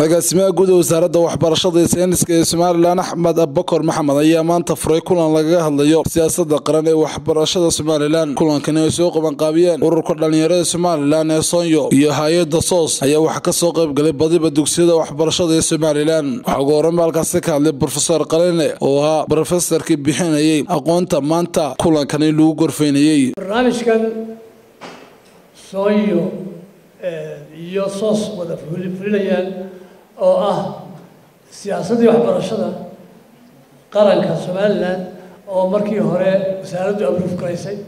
agaasimaha guud ee wasaaradda waxbarashada iyo sayniska ee somalilan axmed abakor maxamed ayaa maanta furay kulan lagaga hadlayo siyaasadda qaran ee waxbarashada somalilan kulankani ay soo qabanqaabiyeen ururka dhalinyarada somalilan ee soonyo iyo hay-adda soos ayaa waxaa kasoo qaybgalay badiba dugsiyada waxbarashada ee somalilan waxaa ugu horan halkaasi ka hadlay brofesor qaline oo ahaa brofesorkii bixinayay aqoonta maanta kulankani lagu gorfeynayey barnaamijkan soonyo iyo soos wada fulinayaan oo ah siyaasaddii waxbarashada qaranka somalilan oo markii hore wasaaraddu abruuf garaysay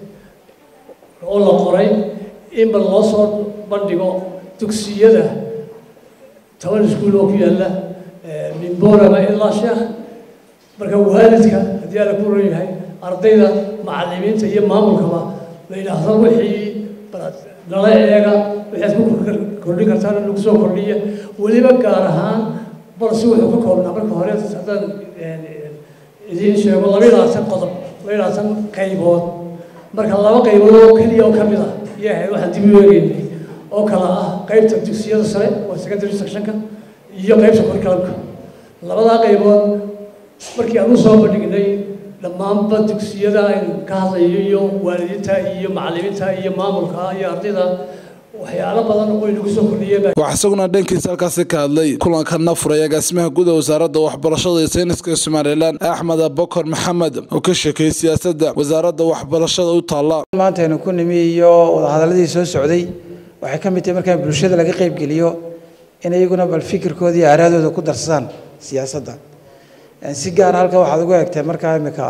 oo la qoray in bal loo soo bandhigo dugsiyada toban iskuul oo ku yaalla mimborama ilaa sheekh marka waalidka haddii ala ku ran yahay ardayda macallimiinta iyo maamulkaba la yidhaahdo wixii nala eega waxaad ku kordhin kartaan lagu soo kordhiya weliba gaar ahaan balse wuxuu ka koobnaa marka hore haddaan idiin sheego laba iyo labaatan qodob laba iyo labaatan qaybood marka laba qaybood oo keliya oo ka mid ah iyo ahayd waxaan dib u eegeynay oo kala ah qaybta dugsiyada sare waa secondary sectionka iyo qaybta curriculumka labadaa qaybood markii aan u soo bandhignay dhammaanba dugsiyada aynu ka hadlayo iyo waalidiinta iyo macallimiinta iyo maamulka iyo ardayda waxyaalo badan oo inagu soo kordhiyeen waxaa isaguna dhankiisa halkaasi ka hadlay kulankana furay agaasimaha guud ee wasaaradda waxbarashada iyo sayniska somalilan axmed abakor maxamed oo ka sheekeeyey siyaasadda wasaaradda waxbarashada u taalla maanta aynu ku nimi iyo wadahadaladii soo socday waxay ka mid tahay markaa bulshada laga qaybgeliyo in iyaguna bal fikirkooda iyo aaraadooda ku darsadaan siyaasadda si gaar halka waxaad ugu egtay markaa imika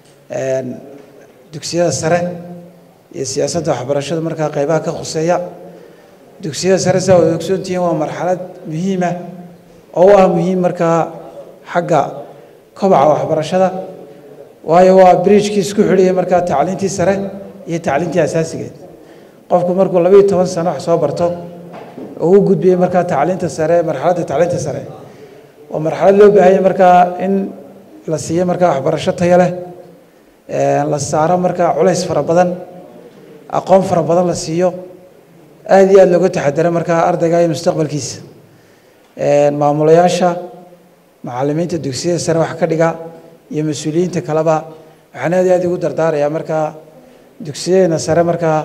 dugsiyada sare iyo siyaasadda waxbarashada markaa qaybaha ka khuseeya dugsiyada sare saa wada ogsoontihiin waa marxalad muhiima oo u ah muhiim markaa xagga kobaca waxbarashada waayo waa bridgekii isku xidhiyay markaa tacliintii sare iyo tacliintii asaasigeed qofku markuu labaiyo toban sano wax soo barto oo u gudbiyey markaa tacliinta sare marxaladda tacliinta sare waa marxalad loo baahanya markaa in la siiyo markaa waxbarasho tayo leh la saaro markaa culays fara badan aqoon fara badan la siiyo aada iyo aada looga taxadaro markaa ardayga iyo mustaqbalkiisa maamulayaasha macallimiinta dugsiyada sare wax ka dhiga iyo mas-uuliyiinta kaleba waxaan aad iyo aad ugu dardaarayaa markaa dugsiyadeena sare markaa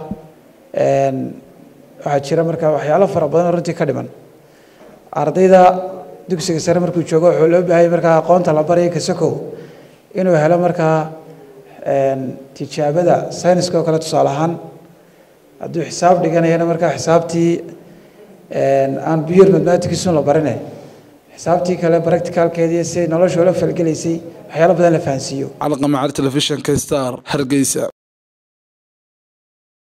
waxaa jira markaa waxyaalo fara badan oo runtii ka dhiman ardayda dugsiga sare markuu joogo wuxuu loo baahayay markaa aqoonta la baraya kasakow inuu helo markaa tijaabada sayniska oo kale tusaale ahaan hadduu xisaab dhiganayana markaa xisaabtii aan biyur mathematicsun la barine xisaabtii kale practicalkeedii si nolosha ula falgelaysay waxyaalo badan la fahansiiyo calaqamacar telefishinka star hargeysa